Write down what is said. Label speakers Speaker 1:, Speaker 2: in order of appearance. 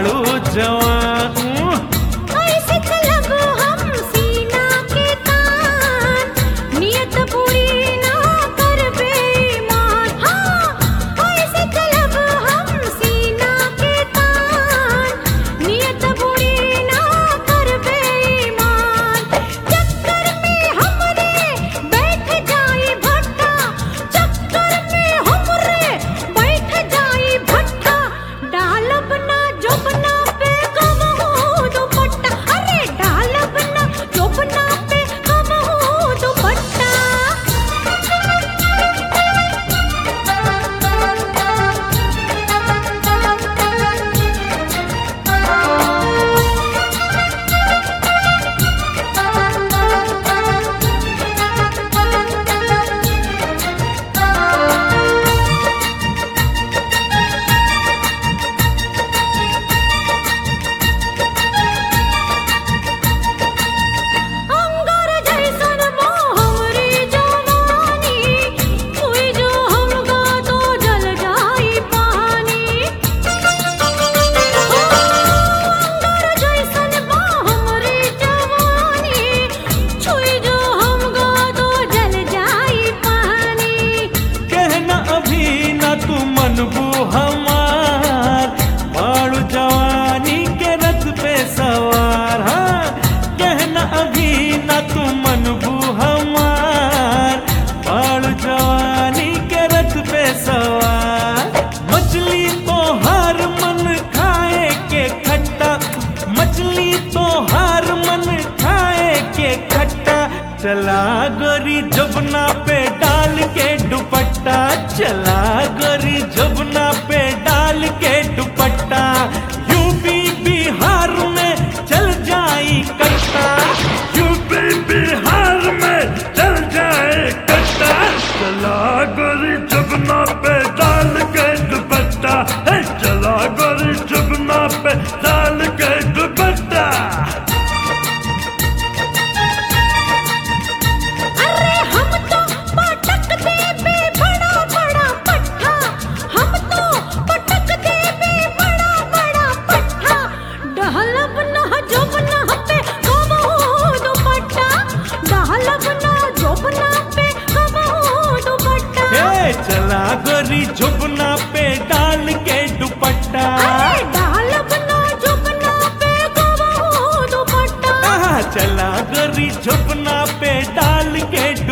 Speaker 1: बाड़ू जवान
Speaker 2: ऐसे चलब हम सीना के तान नियत पूरी ना कर बेईमान हाँ ऐसे चलब हम सीना के तान नियत पूरी ना कर बेईमान चक्कर में हमरे बैठ जाई भट्टा चक्कर में हमरे बैठ जाई भट्टा डालब ना जोबना पे कम हो दुपट्टा अरे डालब ना जोबना पे कम हो दुपट्टा अंगार जैसन मोह हमरी जवानी कोई जो हमका तो जल जाई पानी अंगार जैसन मोह हमरी जवानी छुई जो हमका तो जल जाई पानी
Speaker 1: कहना अभी न तू मनबू हमार बाड़ू जवानी के रथ पे सवार हाँ कहना अभी न तू मनबू हमार बाड़ू जवानी के रथ पे सवार मछली तो हर मन खाए के खट्टा मछली तो हर मन खाए के खट्टा चला गोरी जबना पे डाल के दुपट्टा चला गोरी जबना पे डाल के दुपट्टा यूपी बिहार में चल जाई कट्टा यूपी बिहार में चल जाए कट्टा चला गोरी जबना पे डाल के दुपट्टा हे चला गोरी जबना पे डाल के दुपट्टा
Speaker 2: अरे हम तो पटक देबे बड़ा बड़ा पट्ठा हम तो पटक देबे बड़ा बड़ा पट्ठा डहलब न जोबना पे कम हो दुपट्टा डहलब न जोबना पे कम हो दुपट्टा
Speaker 1: हे चला गोरी झुपना पे डाल के दुपट्टा
Speaker 2: अरे डहलब न जोबना पे कम हो दुपट्टा
Speaker 1: आहा, चला गोरी झुपना पे डाल के